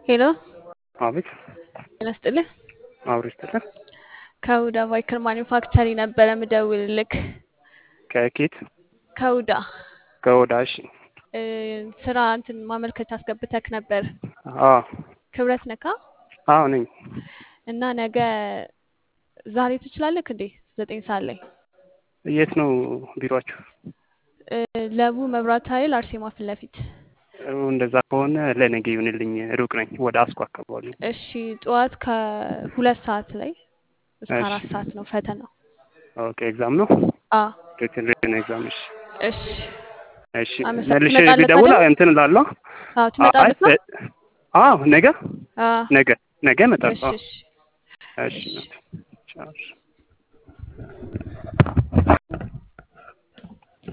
ሄሎ አቤት ጤና ይስጥልኝ። አብሮ ይስጥልን። ከሁዳ ቫይክል ማኒፋክቸሪ ነበረ ምደውልልክ። ከኬት ከሁዳ ከወዳ እሺ። እ፣ ስራ እንትን ማመልከቻ አስገብተክ ነበር። አዎ ክብረት ነካ አዎ ነኝ። እና ነገ ዛሬ ትችላለክ እንዴ? ዘጠኝ ሰዓት ላይ የት ነው ቢሮአችሁ? እ፣ ለቡ መብራት ኃይል አርሴማ ፊት ለፊት። እንደዛ ከሆነ ለነገ ይሁንልኝ። ሩቅ ነኝ፣ ወደ አስኮ አካባቢ ነው። እሺ ጠዋት ከሁለት ሰዓት ላይ እስከ እሺ። አራት ሰዓት ነው ፈተናው። ኦኬ ኤግዛም ነው አ ሪትን ኤግዛም። እሺ እሺ እሺ አመሰ- መልሼ ትመጣለህ ቢደውል ታዲያ? እንትን እላለሁ። አዎ አይ ትመጣለህ ነው? እ- አዎ ነገ አ ነገ ነገ እሺ እመጣለሁ። እሺ እሺ እሺ ቻው።